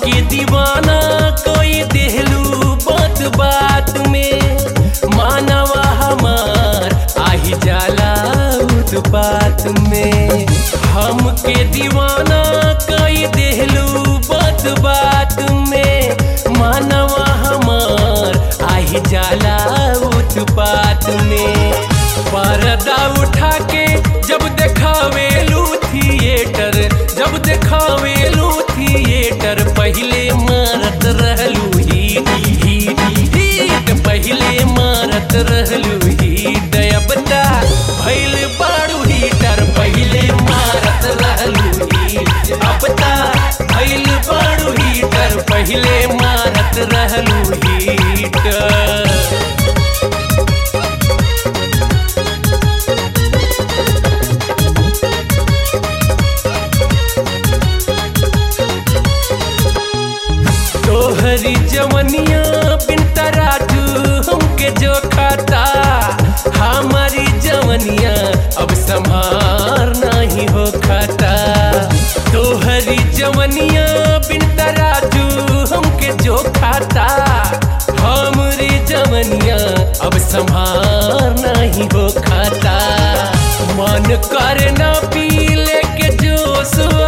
हमके दीवाना कोई देहलू बात बात में मानवा हमार आही जाला उत्पात में हमके दीवाना कोई देहलू बात बात में मानवा हमार आही जाला उत्पात में पर्दा उठा के जब देखावेलू थिएटर जब देखावेलू थिएटर पहले मारत रहलू हीट हीट हीट पहले मारत रहलू हीट अब ता भइल बाड़ू हीटर पहले मारत रहलू हीट अब ता भइल बाड़ू हीटर पहले मारत रहलू हीटर तोहरी जवनिया बिन तराजू हमके जो खाता हमारी जवनिया अब संभार नहीं हो खाता तोहरी जवनिया बिन तराजू हमके जो खाता हमारी जवनिया अब संभार नहीं हो खाता मन कर ना पी लेके जोश